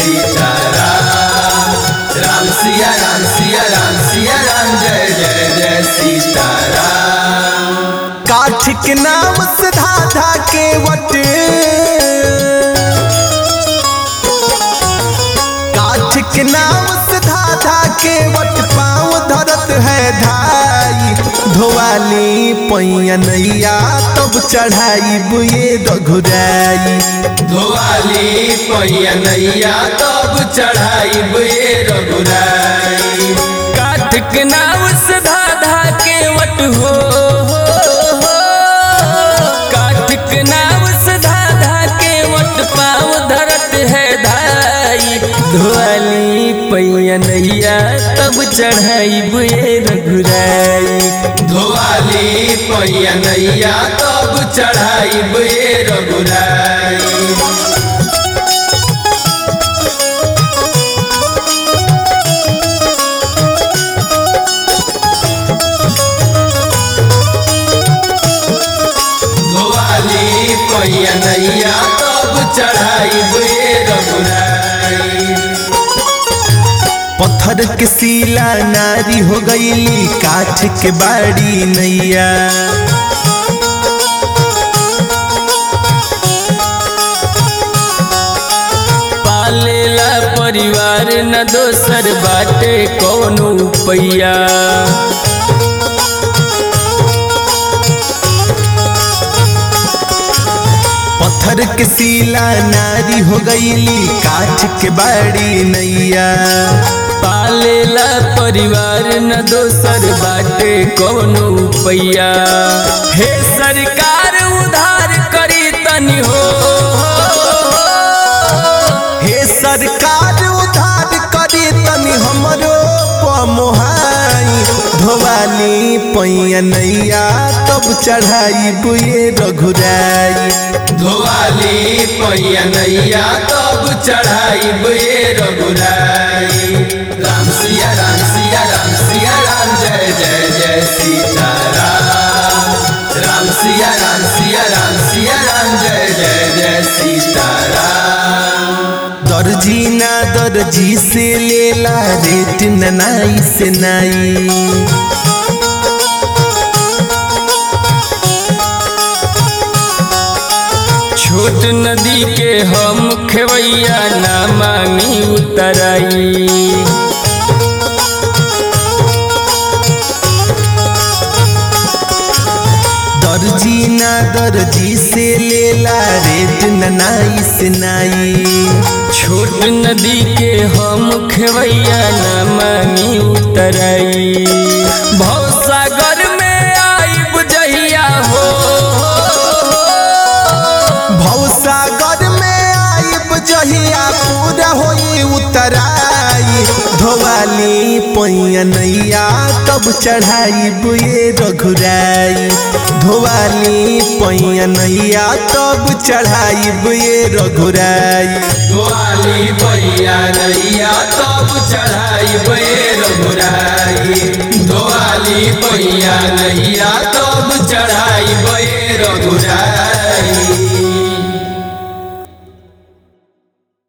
सीताराम राम सिया राम सिया राम सिया राम जय जय जय सीताराम काठ के नाम से धाधा के वट काठ के नाम से धाधा के वट पाँव धरत है धाई धोवाली पैया नैया तब चढ़ाई बुए रघुराई धोवाली पहिया नैया तब चढ़ाई बुए रघुराई काठ के नाव से धाधा के वट हो काठ के नाव से धाधा के वट पाँव धरत है धाई धोवाली पैया नैया तब चढ़ाई बुए रघुराई धोवाली पहिया नैया तब चढ़ाई बुए रघुराई धोवाली पहिया नैया तब चढ़ाई बुए रघुराई पत्थर के सीला नारी हो गईली काठ के बाड़ी नैया पालेला परिवार न दोसर बाटे कौनो पैया पत्थर के सीला नारी हो गईली काठ के बाड़ी नैया पालेला परिवार न दोसर बाटे कौनो पैया हे सरकार उधार करी तनी हो हे सरकार उधार करी तनी हमरो पमोहाई धोवाली पैया नैया तब चढ़ाई बुए रघुराई धोवाली पहिया नैया तब चढ़ाई बुए रघुराई राम सिया राम सिया राम सिया राम जय जय जय सीताराम राम सिया राम सिया राम सिया राम जय जय जय सीताराम दर्जी ना दर्जी से लेला रेट न नाई से नाई छोट नदी के हम खेवैया ना मांगी उतराई दर्जी ना दर्जी से लेला रेट न नाई से नाई छोट नदी के हम खेवैया ना मांगी उतराई भवसागर में आई बुझैया हो भवसागर में आइब जहिया पूरा होई उतराई धोवाली पैया नैया तब चढ़ाई बुए रघुराई धोवाली पैया नैया तब चढ़ाई बुए रघुराई धोवाली पहिया नैया तब चढ़ाई बुए रघुराई धोवाली पहिया नैया तब चढ़ाई बुए रघुराई